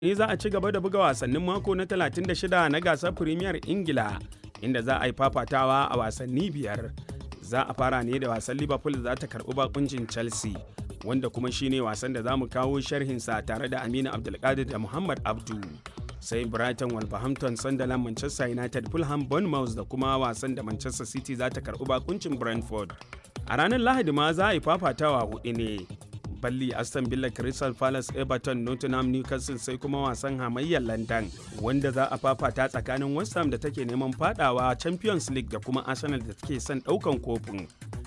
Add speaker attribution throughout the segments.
Speaker 1: ne za a ci gaba da buga wasannin mako na 36 na gasar Premier Ingila inda za a yi fafatawa a wasanni biyar. Za a fara ne da wasan Liverpool za ta karɓi bakuncin Chelsea wanda kuma shine wasan da za mu kawo sharhinsa tare da Aminu Abdulkadir da Muhammad Abdu. Sai Brighton Wolverhampton Sunderland Manchester United Fulham Bournemouth da kuma wasan da Manchester City za ta karɓi bakuncin Brentford. A ranar Lahadi ma za a yi fafatawa hudu ne. balli aston villa crystal palace everton nottingham newcastle sai kuma wasan hamayyar london wanda za a fafata tsakanin west ham da take neman fadawa champions league da kuma arsenal da take son daukan kofin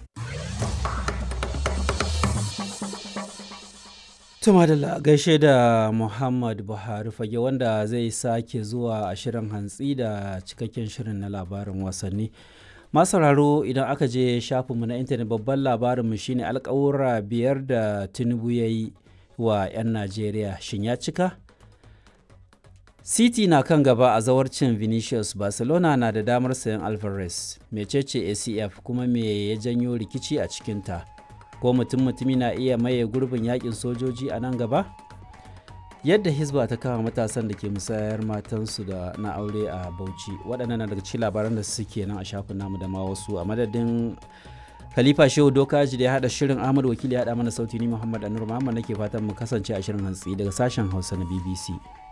Speaker 2: Tumadala gaishe da Muhammad Buhari fage wanda zai sake zuwa a shirin hantsi da cikakken shirin na labarin wasanni. sauraro idan aka je shafinmu na intanet babban labarinmu shine alkawura biyar da tinubu ya yi wa 'yan najeriya shin ya cika city na kan gaba a zawarcin vinicius barcelona na da damar sayan alvarez mecece acf kuma me ya janyo rikici a cikinta ko mutum mutumi na iya maye gurbin yakin sojoji a nan gaba yadda hisba ta kama matasan da ke musayar matansu da na aure a bauchi waɗannan na daga cikin labaran da suke nan a shafin namu da ma wasu a madadin khalifa shehu dokaji da ya haɗa shirin ahmad wakili ya haɗa mana sauti ni muhammad anur muhammad nake fatan mu kasance a shirin hantsi daga sashen hausa na bbc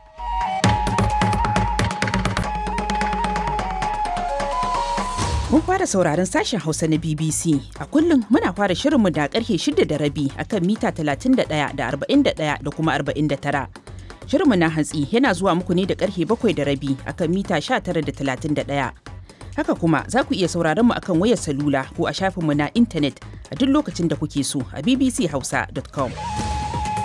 Speaker 3: Kun fara sauraron sashen Hausa na BBC. A kullum muna fara shirinmu da karfe shida da rabi akan mita 31 da 41 da kuma 49. Shirinmu na hantsi yana zuwa muku ne da karfe bakwai da rabi akan mita 19 da 31. Haka kuma za ku iya sauraron mu akan wayar salula ko a shafinmu na intanet a duk lokacin da kuke so a bbchausa.com.